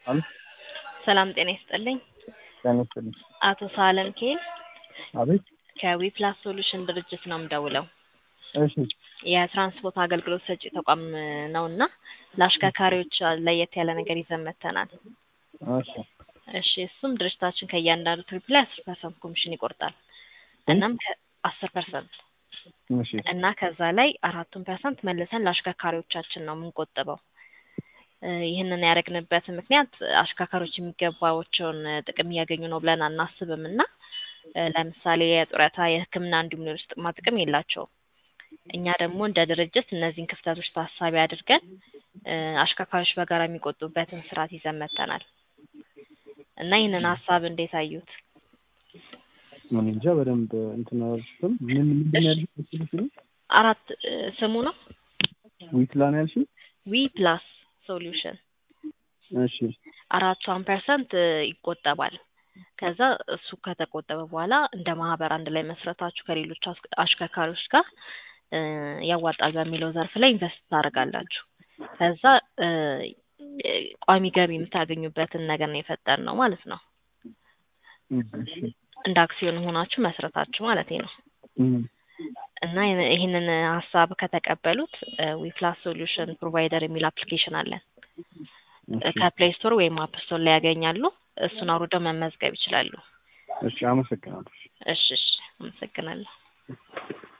አሎ ሰላም ጤና ይስጥልኝ። ጤና ይስጥልኝ። አቶ ሳለም ኬል አቤት። ከዊፕላስ ሶሉሽን ድርጅት ነው የምደውለው። እሺ የትራንስፖርት አገልግሎት ሰጪ ተቋም ነው እና ለአሽከርካሪዎች ለየት ያለ ነገር ይዘን መጥተናል። እሺ እሺ እሱም ድርጅታችን ከእያንዳንዱ ትሪፕ ላይ አስር ፐርሰንት ኮሚሽን ይቆርጣል። እናም አስር ፐርሰንት እሺ እና ከዛ ላይ አራቱን ፐርሰንት መልሰን ለአሽከርካሪዎቻችን ነው የምንቆጥበው። እ ይህንን ያደረግንበት ምክንያት አሽከርካሪዎች የሚገባቸውን ጥቅም እያገኙ ነው ብለን አናስብም እና እ ለምሳሌ የጡረታ፣ የሕክምና እንዲሁም ሌሎች ጥቅማ ጥቅም የላቸውም። እኛ ደግሞ እንደ ድርጅት እነዚህን ክፍተቶች ታሳቢ አድርገን እ አሽከርካሪዎች በጋራ የሚቆጡበትን ስርዓት ይዘን መጥተናል እና ይህንን ሀሳብ እንዴት አዩት? እኔ እንጃ በደንብ እንትን አላልሽም። ምን ምንድን ነው ያልሽኝ? ስልሽ አራት እ ስሙ ነው ዊትላ ነው ያልሽኝ? ዊ ፕላስ ሶሉሽን እሺ አራቷን ፐርሰንት ይቆጠባል። ከዛ እሱ ከተቆጠበ በኋላ እንደ ማህበር አንድ ላይ መስረታችሁ ከሌሎች አስ- አሽከርካሪዎች ጋር እ ያዋጣል በሚለው ዘርፍ ላይ ኢንቨስት ታደርጋላችሁ። ከዛ እ ቋሚ ገቢ የምታገኙበትን ነገር ነው የፈጠርነው ማለት ነው። እሺ እንደ አክሲዮን ሆናችሁ መስረታችሁ ማለት ነው። እም እና ይህን- ይህንን ሀሳብ ከተቀበሉት ዊፕላስ ሶሉሽን ፕሮቫይደር የሚል አፕሊኬሽን አለን። እሺ ከፕሌይ ስቶር ወይም አፕ ስቶር ላይ ያገኛሉ። እሱን አውርደው መመዝገብ ይችላሉ። እሺ አመሰግናለሁ። እሺ እሺ፣ አመሰግናለሁ።